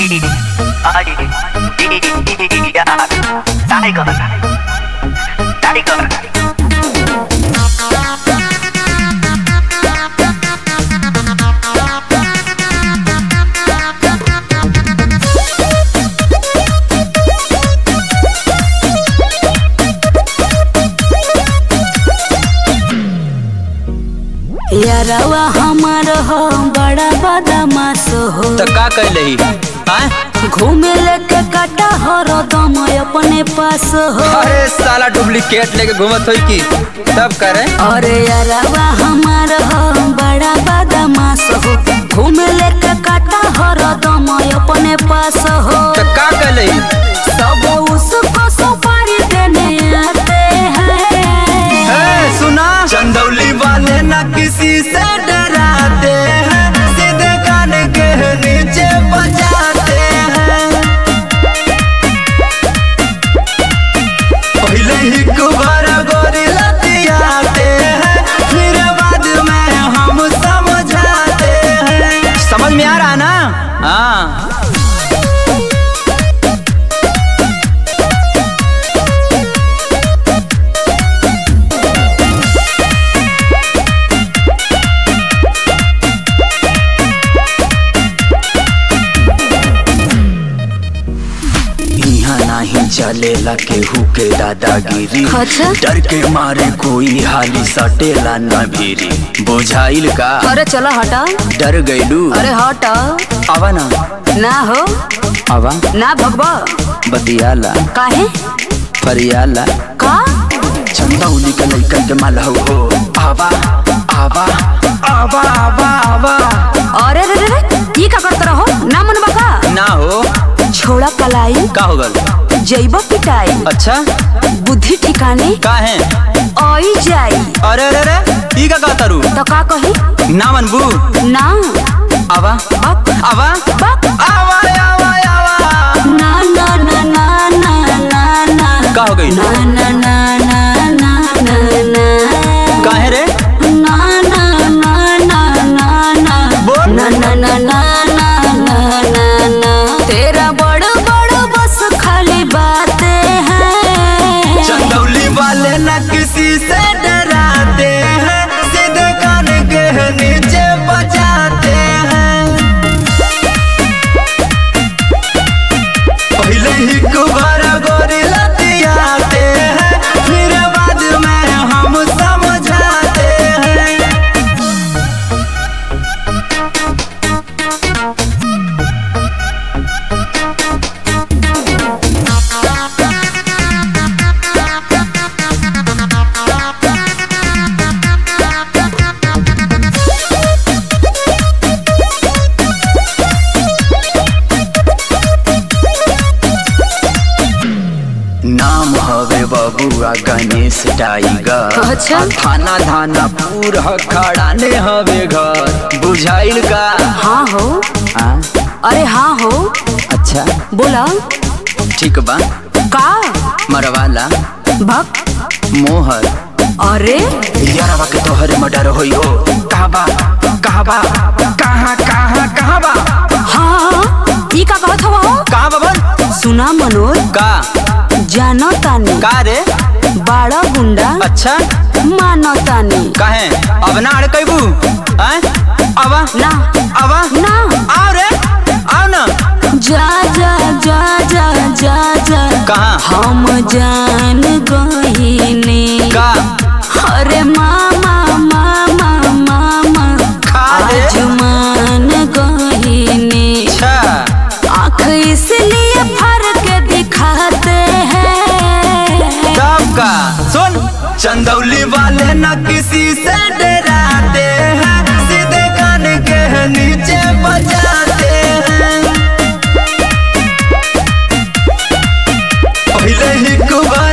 Tiger. Tiger. यारवा हमार हो बड़ा बदमाश हो तो का कैलही आय घूमे लेके काटा हरदम अपने पास हो अरे साला डुप्लीकेट लेके घूमत होई की तब करे अरे यारवा हमार हो बड़ा बदमाश हो घूमे लेके काटा हरदम अपने पास हो तो का कैलही सब उसको सुपारी देने आते हैं ए, सुना चंदौली वाले ना किसी से डराते हैं सीधे कान के नीचे बजाते हैं पहले ही कुबारा गोरी लतियाते हैं फिर बाद में हम समझाते हैं समझ में आ रहा ना हाँ यहाँ नहीं चलेला केहू के दादागिरी अच्छा डर के मारे कोई हाली सटेला न भीरी बुझाइल का अरे चलो हटा डर गइलू अरे हटा आवा ना ना हो आवा ना भगवा बतियाला काहे फरियाला का चंदौली के लइकन के माल हो हो आवा आवा आवा आवा आवा अरे रे रे रे ये का करत रहो ना मन बका ना हो छोड़ा कलाई का हो गल जैब पिटाई अच्छा बुद्धि ठिकाने का है आई जाई अरे अरे अरे ई का कहता रू तो का कही ना मनबू ना आवा बक आवा बक आवा आवा आवा ना ना ना ना ना ना ना का हो गई ना ना ना ना ना ना ना काहे रे ना ना ना ना ना ना बोल। ना ना ना ना ना ना ना ना तेरा बड़ बड़ बस खाली बातें हैं चंदौली वाले न किसी से डराते हैं सीधे कान के नीचे बजाते हैं पहले ही कुबारा गोरी लतियाते हैं फिर बाद में हम समझाते हैं नाम हवे बबुआ गणेश टाइगर अच्छा। आ थाना थाना पूरा खड़ा ने हवे घर बुझाइल का हाँ हो आ, अरे हाँ हो अच्छा बोला ठीक बा का मरवाला भक मोहर अरे यारवा के तोहरे मर्डर होई हो कहाँ बा कहाँ बा कहाँ कहाँ कहाँ बा हाँ ई का कहत हवा हो कहाँ बबन सुना मनोज का जानो तानी का रे बाड़ा गुंडा अच्छा मानो तानी काहे अब ना अड़ कैबू आय आवा ना आवा ना आओ रे आओ ना जा जा जा जा जा जा कहाँ हम जान गहिने का अरे मामा मामा मामा खा दे आज मान गहिने अच्छा आँख इसलिए फर के दिखाते हैं तब का सुन चंदौली वाले न किसी से डराते हैं सीधे कान के नीचे बजाते हैं पहले ही कुबारा